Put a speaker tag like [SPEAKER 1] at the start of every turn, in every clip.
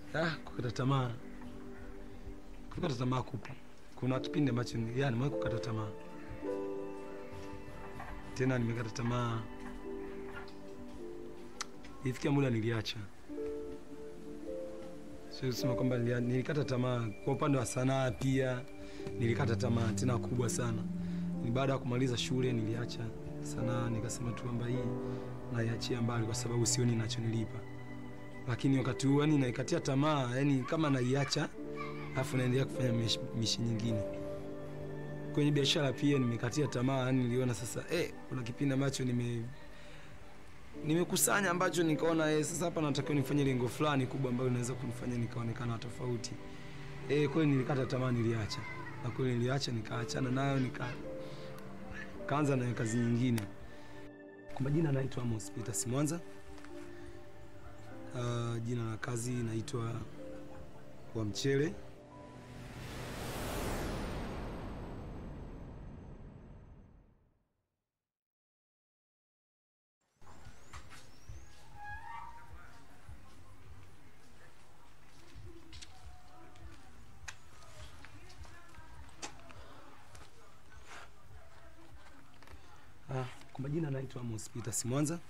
[SPEAKER 1] Ah, kukata tamaa, kukata tamaa kupo. Kuna kipindi ambacho ni- ya nimewahi kukata tamaa, tena nimekata tamaa, ilifikia muda niliacha. Siwezi kusema kwamba nilia- nilikata tamaa. Kwa upande wa sanaa pia nilikata tamaa tena kubwa sana. Ni baada ya kumaliza shule niliacha sanaa, nikasema tu kwamba hii naiachia mbali kwa sababu sioni inachonilipa lakini wakati huu yani naikatia tamaa, yani kama naiacha alafu naendelea kufanya mish- mishi nyingine. Kwenye biashara pia nimekatia tamaa, yani niliona sasa eh, kuna kipindi ambacho nime nimekusanya ambacho nikaona eh, sasa hapa natakiwa nifanye lengo fulani kubwa ambalo linaweza kunifanya nikaonekana tofauti. Eh, kweli nilikata tamaa, niliacha na kweli niliacha, nikaachana nayo nika kaanza na kazi nyingine. Kwa majina naitwa Amos Peter Simwanza. Uh, jina la kazi naitwa wa mchele. Ah, kwa majina naitwa Amos Peter Simwanza.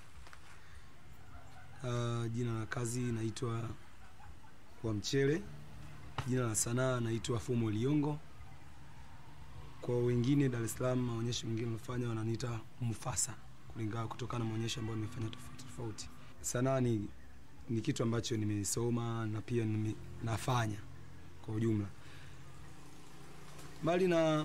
[SPEAKER 1] Uh, jina la kazi naitwa wa mchele. Jina la sanaa naitwa Fumo Liongo. Kwa wengine Dar es Salaam, maonyesho mengine nafanya wananiita Mufasa, kulingana kutokana na maonyesho ambayo nimefanya tofauti tofauti. Sanaa ni, ni kitu ambacho nimesoma na pia nime, nafanya kwa ujumla, mbali na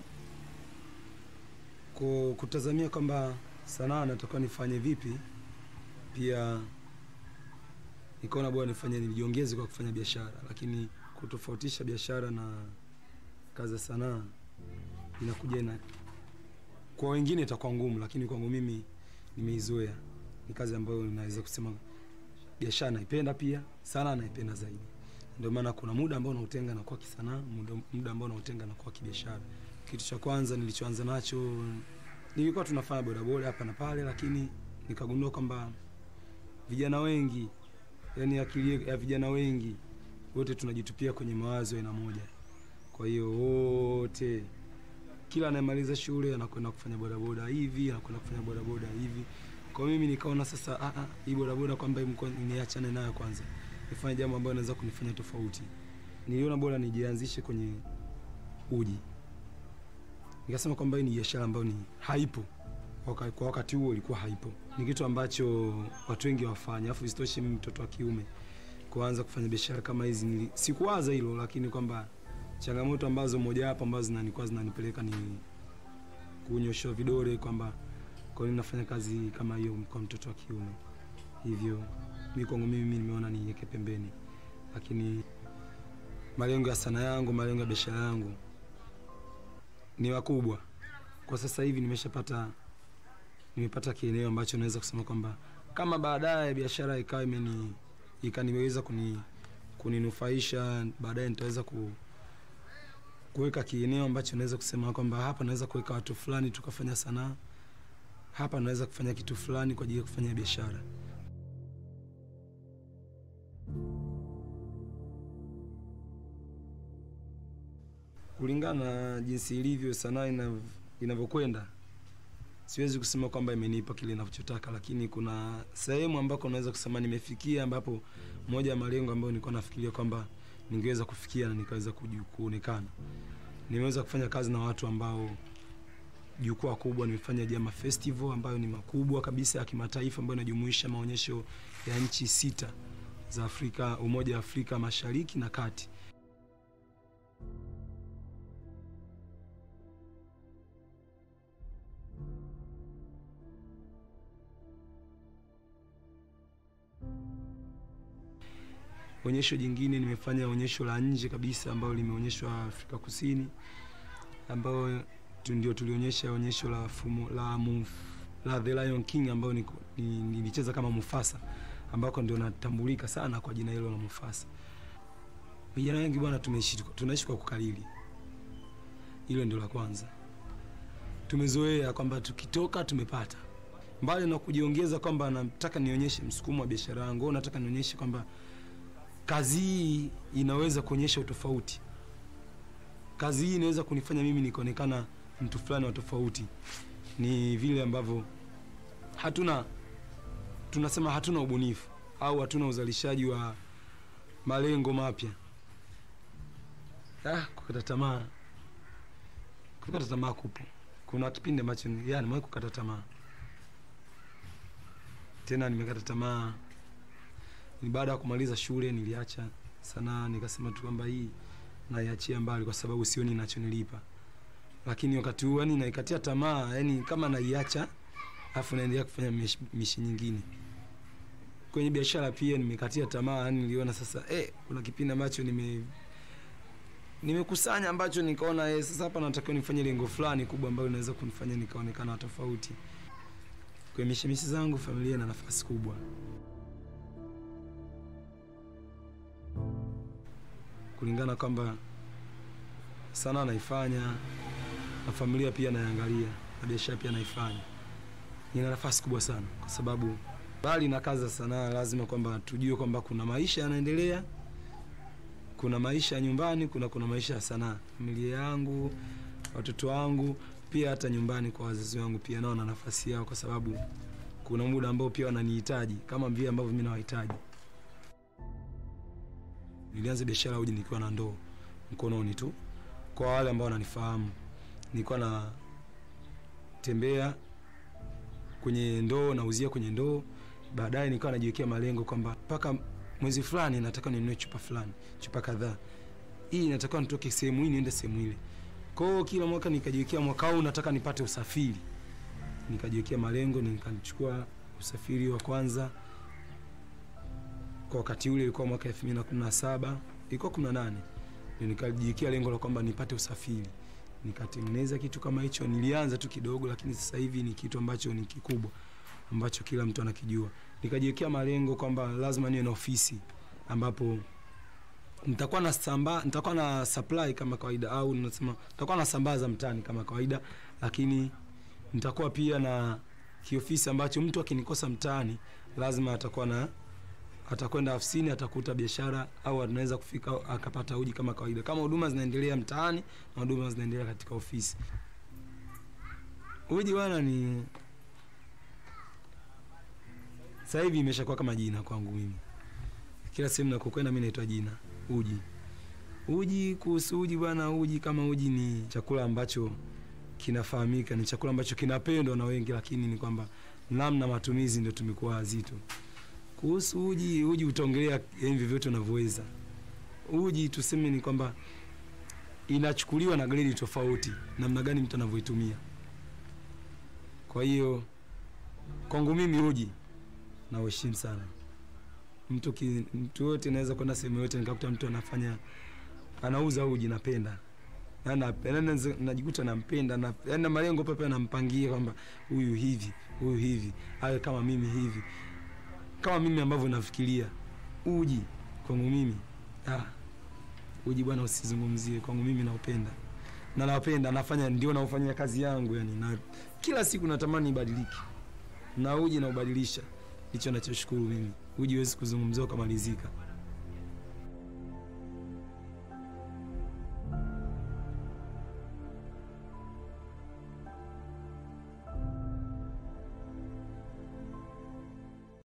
[SPEAKER 1] ku- kutazamia kwamba sanaa natakiwa nifanye vipi, pia nikaona bora nifanye nijiongeze kwa kufanya biashara, lakini kutofautisha biashara na kazi ya sanaa inakuja na kwa wengine itakuwa ngumu, lakini kwangu mimi nimeizoea. Ni kazi ambayo naweza kusema biashara naipenda, pia sanaa naipenda zaidi. Ndio maana kuna muda ambao nautenga nakuwa kisanaa, muda, muda ambao nautenga nakuwa kibiashara. Kitu cha kwanza nilichoanza nacho nilikuwa tunafanya bodaboda hapa na pale, lakini nikagundua kwamba vijana wengi yani akili ya vijana wengi wote tunajitupia kwenye mawazo ya aina moja. Kwa hiyo wote, kila anayemaliza shule anakwenda kufanya bodaboda hivi, anakwenda kufanya bodaboda hivi. Kwa mimi nikaona sasa, ah, ah, hii bodaboda kwamba imekuwa- niachane nayo kwanza, nifanye jambo ambalo naweza kunifanya tofauti. Niliona bora nijianzishe kwenye uji, nikasema kwamba hii ni biashara ambayo ni haipo Waka- kwa wakati huo ilikuwa haipo, ni kitu ambacho watu wengi wafanya, alafu isitoshe mimi mtoto wa kiume kuanza kufanya biashara kama hizi nili, sikuwaza hilo, lakini kwamba changamoto ambazo mojawapo ambazo zinanikuwa zinanipeleka ni kunyoshewa vidole kwamba kwa nini nafanya kazi kama hiyo kwa mtoto wa kiume. Hivyo mimi kwangu mimi nimeona niweke pembeni, lakini malengo ya sanaa yangu, malengo ya biashara yangu ni makubwa. Kwa sasa hivi nimeshapata nimepata kieneo ambacho naweza kusema kwamba kama baadaye biashara ikawa imeni ikaniweza kuni kuninufaisha baadaye nitaweza ku kuweka kieneo ambacho naweza kusema kwamba hapa naweza kuweka watu fulani tukafanya sanaa, hapa naweza kufanya kitu fulani kwa ajili ya kufanya biashara. Kulingana na jinsi ilivyo sanaa inav- inavyokwenda, siwezi kusema kwamba imenipa kile ninachotaka, lakini kuna sehemu ambako naweza kusema nimefikia, ambapo moja ya malengo ambayo nilikuwa nafikiria kwamba ningeweza kufikia na nikaweza kuju- kuonekana. Nimeweza kufanya kazi na watu ambao jukwaa kubwa, nimefanya Jama Festival ambayo ni makubwa kabisa ya kimataifa ambayo inajumuisha maonyesho ya nchi sita za Afrika, Umoja wa Afrika Mashariki na Kati. Onyesho jingine nimefanya onyesho la nje kabisa ambalo limeonyeshwa Afrika Kusini, ambayo tu- ndio tulionyesha onyesho la fumo, la, muf, la The Lion King ambayo ni- ni- nilicheza kama Mufasa, ambako ndio natambulika sana kwa jina hilo la Mufasa. Vijana wengi bwana, tumeishi tunaishi kwa kukariri, hilo ndio la kwanza. Tumezoea kwamba tukitoka tumepata, mbali na kujiongeza kwamba nataka nionyeshe msukumo wa biashara yangu, au nataka nionyeshe kwamba kazi hii inaweza kuonyesha utofauti. Kazi hii inaweza kunifanya mimi nikaonekana mtu fulani wa tofauti. Ni vile ambavyo hatuna tunasema hatuna ubunifu au hatuna uzalishaji wa malengo mapya. Ah, kukata tamaa, kukata tamaa kupo. Kuna kipindi ambacho ni- ya nimewahi kukata tamaa, tena nimekata tamaa ni baada ya kumaliza shule, niliacha sanaa, nikasema tu kwamba hii naiachia mbali kwa sababu sioni inachonilipa. Lakini wakati huu yani naikatia tamaa, yani kama naiacha alafu naendelea kufanya mish- mishi nyingine. Kwenye biashara pia nimekatia tamaa, yani niliona sasa eh, kuna kipindi ambacho nime nimekusanya ambacho nikaona eh, sasa hapa natakiwa nifanye lengo fulani kubwa ambalo linaweza kunifanya nikaonekana tofauti. Kwenye mishimishi zangu familia ina nafasi kubwa. kulingana kwamba sana naifanya na familia pia naiangalia na biashara pia naifanya, ina nafasi kubwa sana, kwa sababu bali na kazi za sanaa lazima kwamba tujue kwamba kuna maisha yanaendelea, kuna maisha ya nyumbani, kuna kuna maisha ya sanaa. Familia yangu, watoto wangu, pia hata nyumbani kwa wazazi wangu pia nao na nafasi yao, kwa sababu kuna muda ambao pia wananihitaji kama vile ambavyo mimi nawahitaji. Nilianza biashara ya uji nikiwa na ndoo mkononi tu. Kwa wale ambao wananifahamu, nilikuwa na tembea kwenye ndoo, nauzia kwenye ndoo. Baadaye nikawa najiwekea malengo kwamba mpaka mwezi fulani nataka ninunue chupa fulani, chupa kadhaa, hii natakiwa nitoke sehemu hii niende sehemu ile. Kwa hiyo kila mwaka nikajiwekea, mwaka huu nataka nipate usafiri, nikajiwekea malengo, nikachukua usafiri wa kwanza kwa wakati ule ilikuwa mwaka 2017 ilikuwa 18 ndio nikajiwekea lengo la kwamba nipate usafiri nikatengeneza kitu kama hicho nilianza tu kidogo lakini sasa hivi ni kitu ambacho ni kikubwa ambacho kila mtu anakijua nikajiwekea malengo kwamba lazima niwe na ofisi ambapo nitakuwa na samba, nitakuwa na supply kama kawaida au nasema nitakuwa na sambaza mtaani kama kawaida lakini nitakuwa pia na kiofisi ambacho mtu akinikosa mtaani lazima atakuwa na atakwenda ofisini atakuta biashara au anaweza kufika akapata uji kama kawaida, kama huduma zinaendelea mtaani na huduma zinaendelea katika ofisi. Uji bwana ni sasa hivi imeshakuwa kama jina kwangu mimi. Kila sehemu nakokwenda mimi naitwa jina uji. Uji, kuhusu uji bwana, uji kama uji ni chakula ambacho kinafahamika, ni chakula ambacho kinapendwa na wengi, lakini ni kwamba namna matumizi ndio tumekuwa wazito kuhusu uji, uji utaongelea yani vyovyote unavyoweza. Uji tuseme ni kwamba inachukuliwa na gredi tofauti, namna gani mtu anavyoitumia. Kwa hiyo kwangu mimi uji na uheshimu sana mtu ki, mtu yote naweza kwenda sehemu yote nikakuta mtu anafanya anauza uji, napenda Na- na- na- najikuta nampenda na yani na malengo pepe nampangia kwamba huyu hivi huyu hivi awe kama mimi hivi kama mimi ambavyo nafikiria uji kwangu mimi ah, uji bwana usizungumzie kwangu mimi naupenda na napenda nafanya ndio naufanyia kazi yangu yani na kila siku natamani ibadilike na uji naubadilisha hicho nachoshukuru mimi uji huwezi kuzungumzia ukamalizika